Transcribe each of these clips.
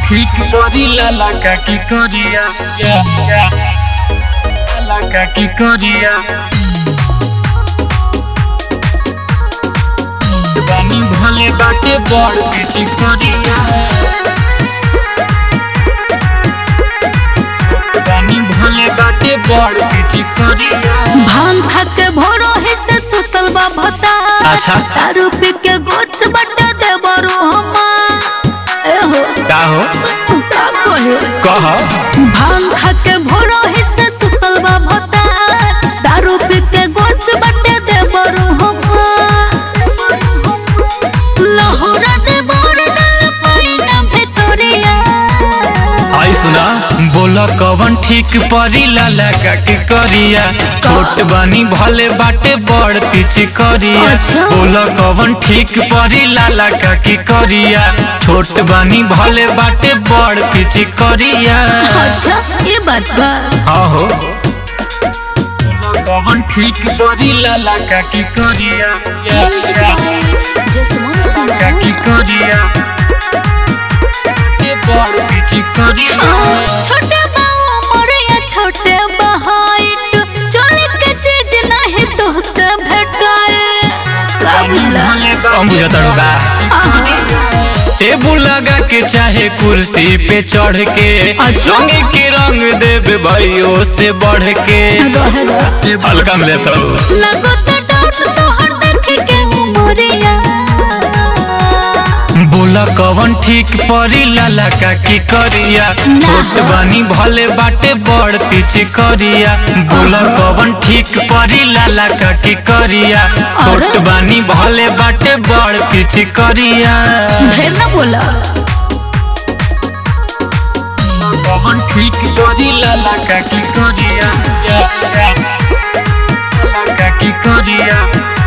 ঠিক করিলা লাগা কি করিয়া ইয়া, ইয়া। লাগা কি করিয়া বানি ভলে বাটে বড় কিছু করিয়া বানি ভলে বাটে বড় কিছু করিয়া भांग खा के भोरो हिस्से सुतल बा भता अच्छा। दारू पी के गोछ बटा दे बरो हमा ए हो का हो का कहे कह भांग खा के भोरो हिस्से सुतल बा भता दारू पी के गोछ बटा दे बरो हमा लहुरा दे बोर डाल पाइना भितरिया आई सुना बोला कवन ठीक परी लाला का की करिया छोट बानी भले बाटे बड़ पीछे करिया अच्छा। बोला कवन ठीक परी लाला का की करिया छोट बानी भले बाटे बड़ पीछे करिया अच्छा ये बात बा आहो बोला कवन ठीक परी लाला का की करिया या, या, का की करिया बाटे बड़ पीछे करिया छोटे बाबू मोरिया छोटे बहाइट चोली के चीज नहीं तो से भेटाए का बुझला कम बुझता होगा टेबुल लगा के चाहे कुर्सी पे चढ़ के अच्छा। रंग के रंग देव भाइयों से बढ़ के रहेगा हल्का में लेता हूँ लगो तो डाउट तो हर देख के मोरिया बोला कवन ठीक परी लाला का की करिया छोट बानी भले बाटे बड़ पीछे करिया बोला कवन ठीक परी लाला का की करिया छोट बानी भले बाटे बड़ पीछे करिया ढेर ना बोला कवन ठीक करी लाला का की करिया या, या। लाला का की करिया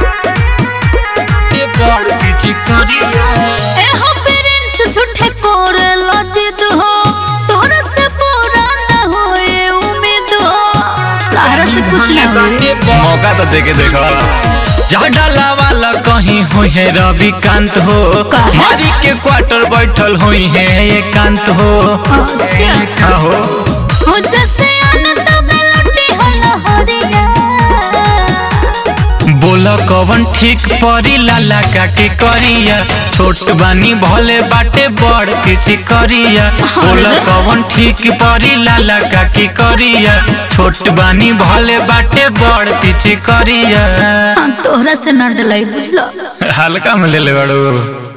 बाटे बड़ पीछे करिया ए हो पेरेंट्स झूठे कोरे लजिद हो तोरा से पूरा ना होए उम्मीद हो तारा से कुछ ना होए मौका तो देके देखो डाला वाला कहीं हुई है रविकांत हो काहे? मारी के क्वार्टर बैठल हुई है एकांत हो अच्छा का हो हो जैसे आनंद बेलटी हो लहरिया बोला कवन ठीक परी लाला का की करिया छोट बानी भले बाटे बड़ किछि करिया बोला कवन ठीक परी लाला का की करिया छोट बानी भले बाटे बड़ किछि करिया तोहरा से न डलाई बुझलो हल्का में ले ले बड़ू